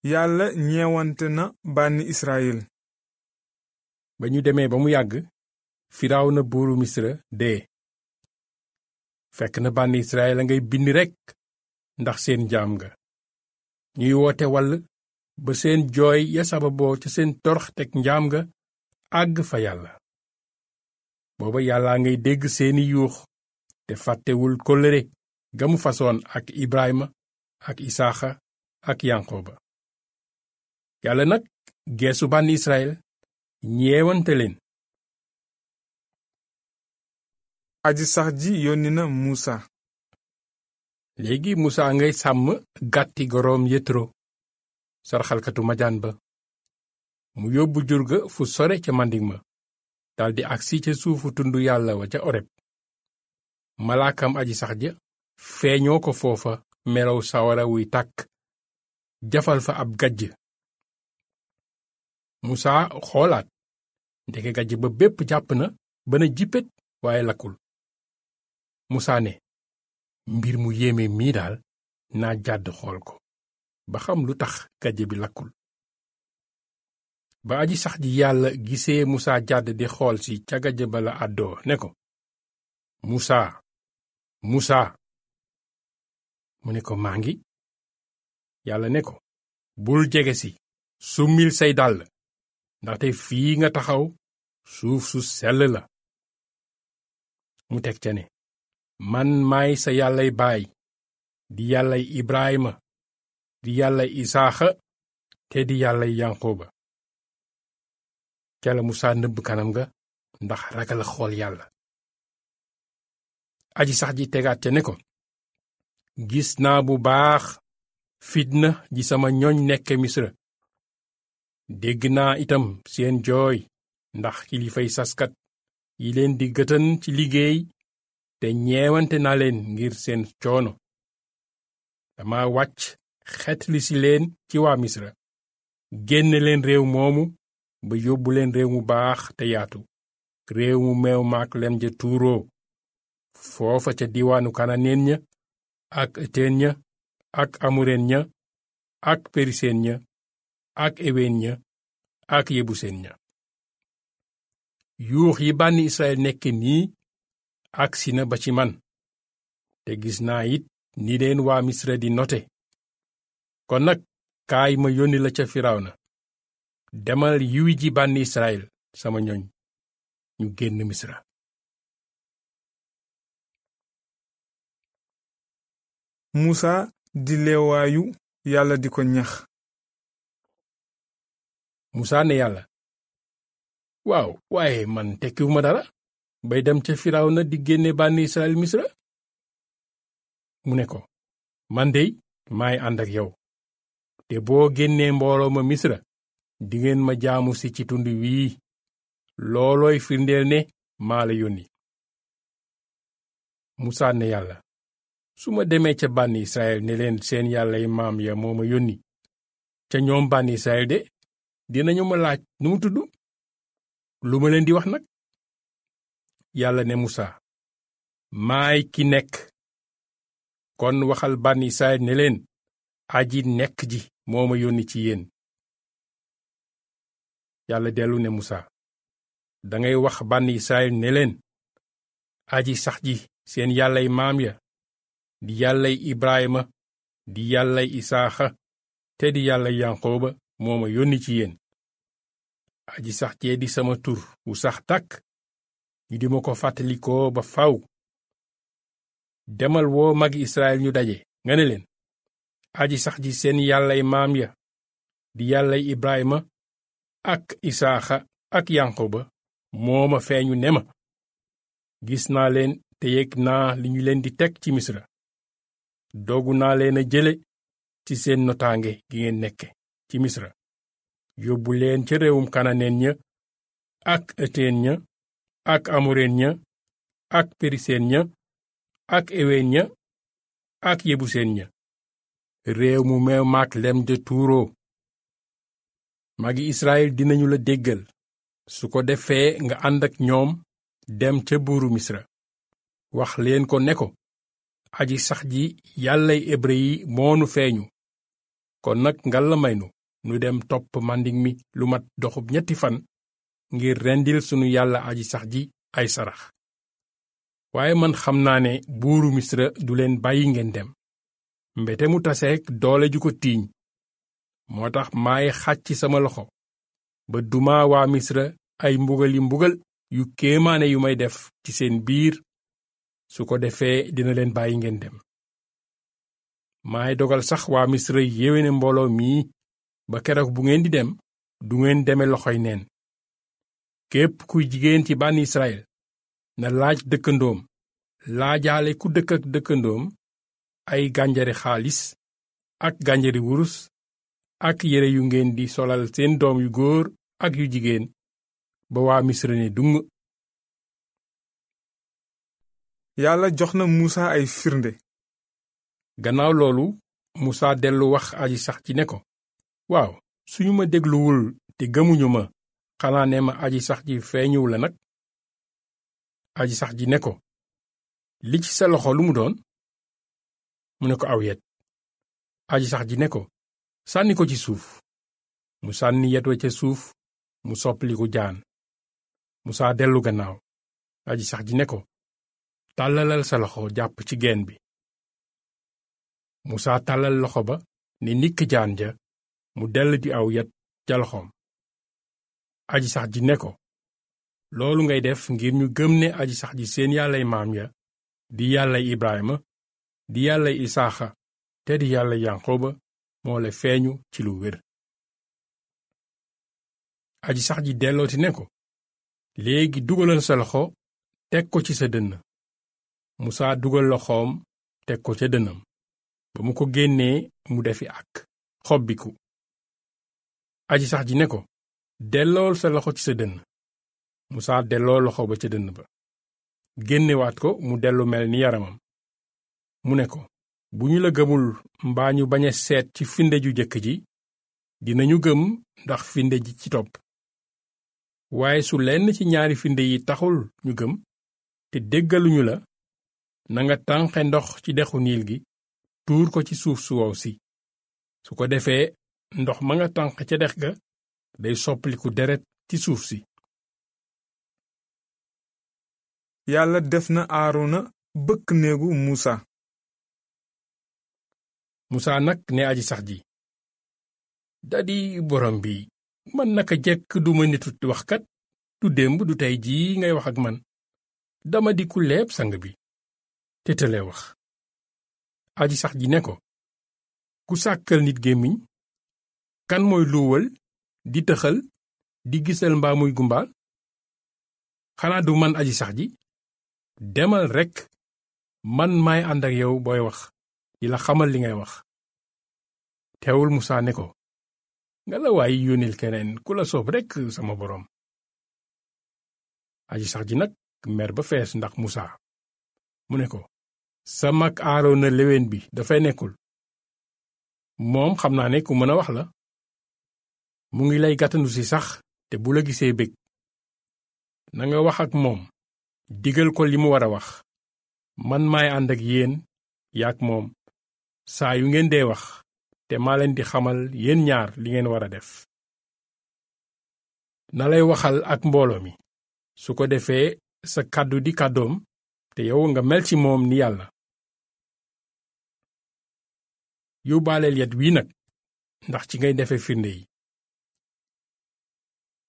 yàlla ñeewante na bànni israyil ba ñu demee ba mu yàgg firawna buuru misra dee fekk na bànni israel a ngay bind rekk ndax seen jaam nga ñuy woote wall ba seen jooy ya sababoo ca seen torox teg njaam nga àgg fa yàlla booba yàlla ngay dégg seeni yuux te fàttewul kóllëre ga mu fasoon ak ibrahima ak isaaxa ak yanqooba yàlla nag geesu bànni israel ñeewante leen aji sax ji yónni na muusa léegi musa ngay sàmm gàtti goroom yetro sarxalkatu majaan ba mu yóbbu jur ga fu sore ca mandig ma daldi agsi ca suufu tund yàlla wa ca oreb malaakam aji sax ja feeñoo ko foofa melow sawara wuy tàkk jafal fa ab gajj musa xoolaat ndeke gajj ba bépp jàpp na ba na jippet waaye lakkul musa ne mbir mu yéeme mii daal naa jàdd xool ko ba xam lu tax gajj bi lakkul ba aji sax ji yàlla gisee musa jàdd di xool si ca gajj ba la àddoo ne ko musa musa mu ne ko maa ngi yàlla ne ko bul jege si summil say dàll ndaxte fii nga taxaw suuf su sell la mu teg ca ne man maay sa yàllay baay di yàllay ibrahima di yàllay isaaxa te di yàllay yanqooba ca la musaa nëbb kanam ga ndax ragal xool yàlla aji sax ji tegaat ca ne ko gis naa bu baax fitna ji sama ñoñ nekke misra dégg naa itam seen jooy ndax kilifay saskat yi leen di gëtën ci liggéey te ñeewante naa leen ngir seen coono dama wàcc xetli si leen ci waa misra génne leen réew moomu ba yóbbu leen réew mu baax te yaatu réew mu meew maak lem ja tuuroo foofa ca diwaanu kananeen ña ak eteen ña ak amureen ña ak periseen ña ak eween ña ak yebuseen ña yuux yi bànni israel nekk nii agsi na ba ci man te gis naa it ni leen waa misra di note kon nag kaay ma yónni la ca firawna demal yiwi ji bànni israel sama ñoñ ñu génn misra muusa di leewaayu yàlla di ko ñax musaa ne yàlla waaw waaye man tekkiwuma dara bay dem ca firawna di génne bànni israel misra mu ne ko man dey maay ànd ak yow te boo génnee mbooloo ma misra dingeen ma jaamu si ci tund wii loolooy firndeel ne maa la yónni musaa ne yàlla su ma demee ca bànni israel ne leen seen yàllay maam ya moo ma yónni ca ñoom bànni israel de dinañu ma laaj nu mu tudd lu ma leen di wax nag yàlla ne musa maay ki nekk kon waxal bànni israel ne leen aji nekk ji moo ma yónni ci yéen yàlla dellu ne musa dangay wax bànni israel ne leen aji sax ji seen yàllay maam ya di yàllay ibrahima di yàllay isaaxa te di yàllay yanqooba moo ma yónni ci yéen aji sax jee di sama tur wu sax tàkk ñu di ma ko fàttalikoo ba faw demal woo magi israel ñu daje nga ne leen aji sax ji seen yàllay maam ya di yàllay ibrahima ak isaaxa ak yanqooba moo ma feeñu ne ma gis naa leen te yëg naa li ñu leen di teg ci misra dogu naa leen a jële ci seen notaange gi ngeen nekke ci misra yóbbu leen ca réewum kananeen ña ak eteen ña ak amoreen ña ak periseen ña ak eween ña ak yebuseen ña réew mu meew maak lem de tuuroo magi israel dinañu la déggal su ko defee nga ànd ak ñoom dem ca buuru misra wax leen ko ne ko aji sax ji yàllay hébrë yi moonu feeñu kon nag ngal la may nu nu dem topp màndiŋ mi lu mat doxub ñetti fan ngir rendil sunu yàlla aji sax ji ay sarax waaye man xam naa ne buuru misra du leen bàyyi ngeen dem mbete mu taseek doole ju ko tiiñ moo tax maay xàcc sama loxo ba duma waa misra ay mbugali mbugal yu kéemaane yu may def ci seen biir su ko defee dina leen bàyyi ngeen dem maay dogal sax waa misra yéwéne mbooloo mii ba keroog bu ngeen di dem du ngeen deme loxoy neen képp kuy jigéen ci bànn israel na laaj dëkkandoom laajaale ku dëkk ak dëkkandoom ay gànjari xaalis ak gànjari wurus ak yére yu ngeen di solal seen doom yu góor ak yu jigéen ba waa misra ne dung yàlla jox na muusa ay firnde gannaaw loolu musa dellu wax aji sax ji ne ko waaw suñu ma dégluwul te gëmuñu ma xanaa ne ma aji sax ji feeñuw la nag aji sax ji ne ko li ci sa loxo lu mu doon mu ne ko aw yet aji sax ji ne ko sànni ko ci suuf mu sànni yet wa ca suuf mu soppaliku jaan musaa dellu gannaaw aji sax ji ne ko tàllalal sa loxo jàpp ci geen bi musaa tàllal loxo ba ni nikk jaan ja mu dell di aw yet ca loxoom aji sax ji ne ko loolu ngay def ngir ñu gëm ne aji sax ji seen yàllay maam ya di yàllay ibrahima di yàllay isaaxa te di yàllay yanqoba moo la feeñu ci lu wér aji sax ji dellooti ne ko léegi dugalal sa loxo teg ko ci sa dënn musaa dugal loxoom teg ko ca dënnam ba mu ko génnee mu defi ak xobbiku aji sax ji ne ko dellool sa loxo ci sa dënn musaa delloo loxo ba ca dënn ba génnewaat ko mu dellu mel ni yaramam mu ne ko bu ñu la gëmul mbaa ñu bañ a seet ci finde ju jëkk ji dinañu gëm ndax finde ji ci topp waaye su lenn ci ñaari finde yi taxul ñu gëm te déggaluñu la nanga tànqe ndox ci dexu niil gi tuur ko ci suuf su wow si su ko defee ndox ma nga tànq ca dex ga day soppaliku deret ci suuf si yàlla def na aarona bëkk néegu muusa musaa nag ne aji sax ji dadi borom bi man naka jekk duma nitu waxkat du démb du tey jii ngay wax ak man dama di ku leeb sang bi te tëlee wax aji sax ji ne ko ku sàkkal nit gémmiñ kan mooy luwal di tëxal di gisal mbaa muy gumbaal xanaa du man aji sax ji demal rekk man maay ànd ak yow booy wax di la xamal li ngay wax teewul musaa ne ko nga la waay yónnil keneen ku la soob rekk sama boroom aji sax ji nag mer ba fees ndax musaa mu ne ko sa mag aaroona léwén bi dafay nekkul moom xam naa ne ku mën a wax la mu ngi lay gàttandu si sax te bu la gisee bég nanga wax ak moom digal ko li mu war a wax man maay ànd ak yéen yaak moom saa yu ngeen dee wax te maa leen di xamal yéen ñaar li ngeen war a def na lay waxal ak mbooloo mi su ko defee sa kàddu di kàddoom te yow nga mel ci moom ni yàlla yóbbaaleel yet wii nag ndax ci ngay defe firnde yi